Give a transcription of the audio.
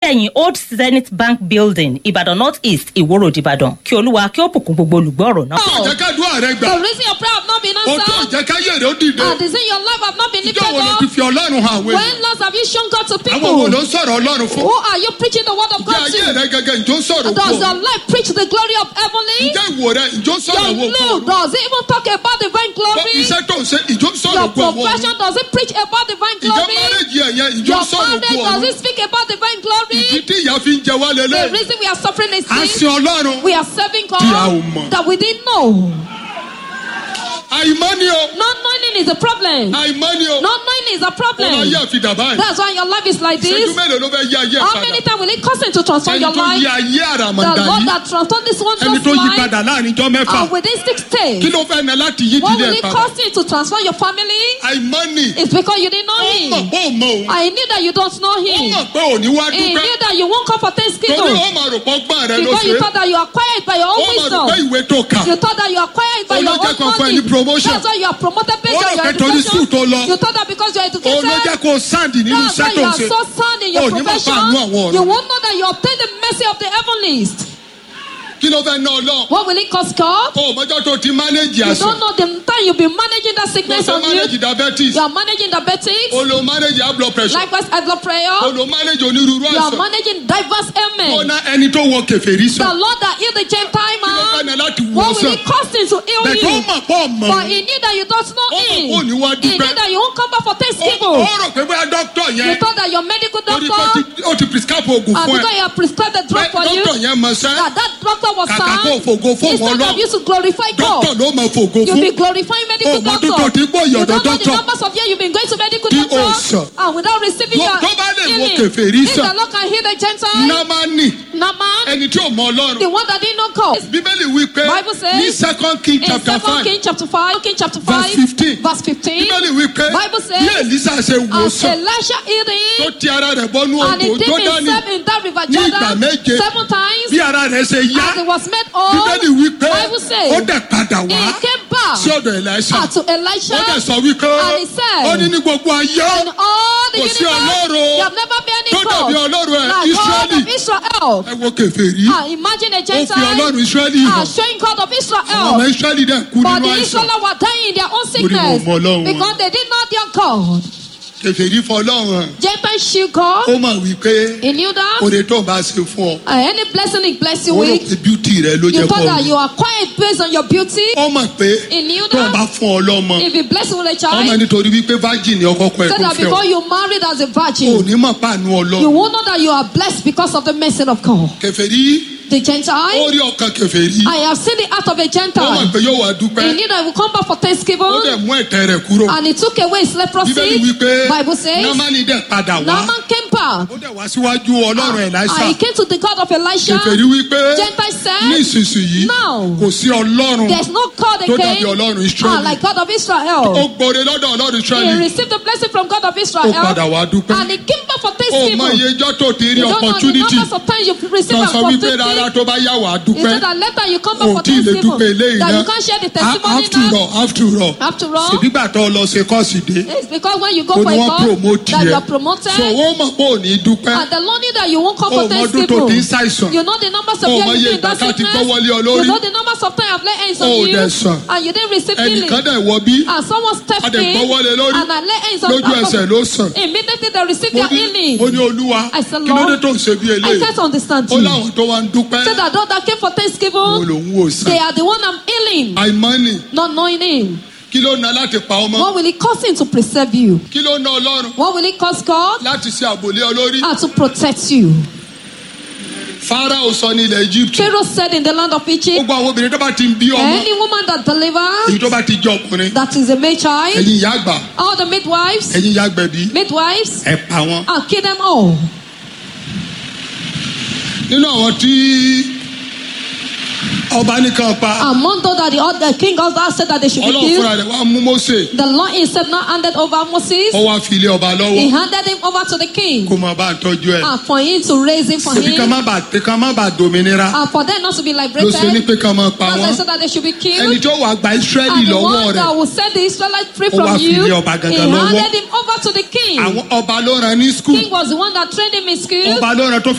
ẹ̀yìn old zenith bank building ìbàdàn north east ìwó road ìbàdàn kí olúwa kí ó bùkún gbogbo olùgbọ́ ọ̀rọ̀ náà. ó jẹ́ ká dúrà rẹ gbà The reason your prayer have not been ó tó answered jẹ́ ká yèrè ó dìde and the reason your life have not been ìjọ lifted wo ló ti up. fi ọlọ́run hàn àwọn When èèyàn last have you shown God to àwọn wo ló people? ń sọ̀rọ̀ ọlọ́run fún Who are you preaching the word of ìjọ God ayé to? rẹ gẹ́gẹ́ ìjọ ń sọ̀rọ̀ Does fún your life preach the glory of heavenly? ìjọ ìwò rẹ ìjọ ń sọ̀rọ̀ Your wò fún look, does it even talk about divine glory? iṣẹ́ tó ń ṣe ìjọ ń sọ̀rọ̀ Your fún ọwọ́ profession, does it preach about divine ìjọ glory? márèjì ẹ̀yẹ ìjọ Your ń sọ̀rọ̀ marriage, fún does ọ̀run it speak about divine glory? ìdí tí ìyá fi ń jẹ wá The lélẹ̀ reason we are suffering is à ń this. sin ọlọ́run We are serving Tí a ò God mọ̀. that we didn't know. àìmọ́ ni o Not knowing is a problem. àìmọ́ ni o Not knowing is a ó máa problem. yé àfidà báyìí That's why your life is like ìṣẹ́jú this. mélòó ló fẹ́ yé ayé ẹ̀ How padà many times will it cost him to transform ẹni your tó yí life? ayé The àràmàǹdà Lord yìí that transformed this one ẹni just tó yí life padà láàrin ijọ́ mẹ́fà and within six kí days. ló fẹ́ ní láti yí What ìdílé will ẹ̀ it padà cost him to transform your family? àìmọ́ ni It's because you didn't know ó mọ̀ him. pé ò mọ òun I knew that you don't know ó him. mọ̀ pé ò ní wá He dúpẹ́ knew that you won't come for torí Thanksgiving ó máa rò pọ́ gbọ́n rẹ ló because ṣe you thought that you are quiet by your ó own máa rò pé wisdom. ìwé tó kà You thought that you are quiet by Ó ló your jẹ́ kó own fún ẹ money. ní promotion. That's why you are promoted based Ó rò on your pé torí education. school tó lọ. You thought that because you are òun ló jẹ́ educated. kó sáǹdì nínú That's why iṣẹ́ tó you ń are ṣe so sound in your Ó ní máa profession. fàánú àwọn ọ̀run. You won't know that you obtain the mercy of the heavenlies. kí ló fẹ́ ná ọlọ́run What will it cost God? ó mọ́jọ́ tó ti mánéjì You àṣà don't know the time you've been managing that ó sickness fẹ́ on mánéjì you. diabetes You are managing diabetes. ó lo mánéjì high blood pressure Likewise, high blood ó prayer. lo mánéjì onírúurú You are àṣà managing diverse ó ailments. ná ẹni tó wọ kẹfẹ́rí The sàn Lord that healed the Gentile kí ló fẹ́ man. ná láti wọ What will sàn it cost him to heal bẹ́ẹ̀ tó you? mọ̀ pọ̀ mọ̀ But he knew that you don't know Ó mọ̀ him. pé ò ní wá He dúpẹ́. knew that you won't come back for ó Thanksgiving. ó rò pé bóyá dókítà You yẹn thought that your medical torí pé ó doctor, ti- ó ti prescribe oògùn and fún because ẹ you have prescribed the drug pé for you, dókítà yẹn mọ̀ sẹ́ that that doctor was Kàkà kó found. fògo fún Instead Ọlọ́run. of you to glorify dókítà God, ló mọ̀ fògo you'll fún be glorifying medical Oh, but doctor. doctor ti gbọ́ You ìyọ̀dọ̀ don't know the doctor. numbers of years you've been going to medical Tí o doctor, sàn. and without receiving Tó- your tó bá lè wo healing. kèfèrí If sàn. the Lord can heal the Gentile, námánì Naaman, ẹni tí ò mọ ọlọ́run the one that didn't know God. bíbélì wí pé Bible says ní second king In chapter 2 five King chapter 5, King chapter 5, Verse 15. verse 15, bíbélì wí pé Bible says, bí èlísà ṣe wò as sàn Elisha healed tó him, ti ara rẹ̀ bọ́nú and he odò dipped jọ́dánì himself in that river ní ìgbà Jordan méje seven times, bí ara rẹ̀ ṣe yá as he was made whole, bíbélì wí pé Bible says, ó dẹ̀ padà wá he came back sí ọ̀dọ̀ èlísà uh, to Elisha, ó dẹ̀ sọ wípé and he said, ó ní ní gbogbo ayé in all the Kò sí universe, Ọlọ́run you have never been any tó dàbí God, ọlọ́run ẹ̀ like God Ísírẹ́lì of Israel. ẹ wo kèfèrí Ah, imagine a ó fi ọlọ́run Gentile Ísírẹ́lì ah, hàn showing God of àwọn ọmọ Israel. Ísírẹ́lì dẹ̀ kú But nínú the àìsàn Israelites were dying in their own wọn sickness mọ Ọlọ́run wọn. because they did not their God. kèfèrí fọlọ́run hàn Gentile show God. ó mọ̀ wípé He knew that. oore tó ń bá ṣe fún ọ Uh, any blessing he bless you ó rò with, pé beauty rẹ ló you jẹ́ thought kọ́ that ọ you are quiet based on your beauty. ó mọ̀ pé He knew tó ń bá that. fún ọ lọ́mọ If he bless you with a ọmọ child, nítorí wípé virgin ni ọkọ kọ ẹ said kó that fẹ́ before ọ you married as a ò virgin, ní mọ̀ pàánù you ọlọ́run will know that you are blessed because of the mercy of God. kèfèrí The ó Gentile, rí ọkàn kèfèrí I have seen the heart of a ó mọ̀ Gentile. pé yóò wá dúpẹ́ He knew that he would come back for ó Thanksgiving, dẹ̀ mú ẹ̀tẹ̀ rẹ̀ kúrò and he took away his bíbélì leprosy. wípé Bible says, námánì dẹ̀ padà wá Naaman came back. ó dẹ̀ wá síwájú ọlọ́run Èlíṣà And he came to the God of Elisha. kèfèrí wípé Gentile ní said, ìsinsìnyí Now, kò sí ọlọ́run there's no God tó dàbí again ọlọ́run ah, Ísírẹ́lì like God of ó Israel. gbòòrè lọ́dọ̀ ọlọ́run He Ísírẹ́lì received the blessing from God of ó Israel. padà wá dúpẹ́ And he came back for ó mọ Thanksgiving. iye ijọ́ tó ti rí You don't know the opportunity numbers of times you've received tó an sọ wípé rárá opportunity. tó bá yá wàá He dúpẹ́ said that later you come back ò for tí ì lè Thanksgiving. dúpẹ́ eléyìí That náà you can't share the A- testimony after now. all after all After all, ṣèbígbà tó lọ ṣe kọ́ọ̀sì dé it's because when you go ó for ní a wọ́n God, promote that you yẹ are promoted. so ó mọ̀ pé ò ní dúpẹ́ And the Lord knew that you won't come ó for mọ ọdún tó ti ń Thanksgiving. ṣàìsàn You know the numbers of Ó years mọ you've iye been in that ìgbà tá ti sickness. gbọ́ wọlé ọ You lórí. know the numbers of times I've laid hands on Ó you. dẹ̀ sàn. And you didn't receive healing. ẹnìkan dẹ̀ wọ bí And someone stepped a dẹ̀ in. gbọ́ wọlé lórí And I laid hands on lójú top ẹsẹ̀ of ló sàn Immediately they received Mo their ní- healing. ó ní olúwa I said, kí ló dé Lord, tó ń ṣe bí I eléyìí can't understand ó you. láwọn tó wá ń dúpẹ́ Said that those that came for wo Thanksgiving, lòun wò sàn they are the one I'm healing, àìmọ́nì not knowing him. kí ló ná láti pa ọmọ What will it cost him to preserve you? kí ló ná ọlọ́run What will it cost God? láti ṣe àbòlé olórí And to protect you. Pharaoh sọ ní ilẹ̀ Egypt Pharaoh said in the land of Egypt, gbogbo àwọn obìnrin tó bá ti ń bí ọmọ any woman that èyí delivers, tó bá ti jẹ ọkùnrin that is a male child, ẹ̀yin ìyá àgbà all the midwives, ẹ̀yin ìyá àgbẹ̀bí midwives, ẹ pa wọn. and kill them all. nínú àwọn tí ọba nìkan pa Among those that the, other king also said that they should be ọlọ́run killed, fúnra rẹ̀ wá mú Mósè the Lord himself now handed over Moses. ó wá fi ilé ọba He lọ́wọ́ handed him over to the king kó máa bá a tọ́jú ẹ̀. and for him to raise him for ṣebí ká him má bàa ká má bàa dominira and for them not to be ló ṣe ní liberated. pé ká máa pa That's why wọ́n he said that they should be ẹni killed. tó wàá gba Ísírẹ́lì And the lọ́wọ́ one rẹ̀ that will set the Israelites free Ó wá from fi you, ilé ọba he gangan lọ́wọ́. handed him over to the king. àwọn ọba ló rán ní skul King was the one that trained him in school. ọba ló rán tó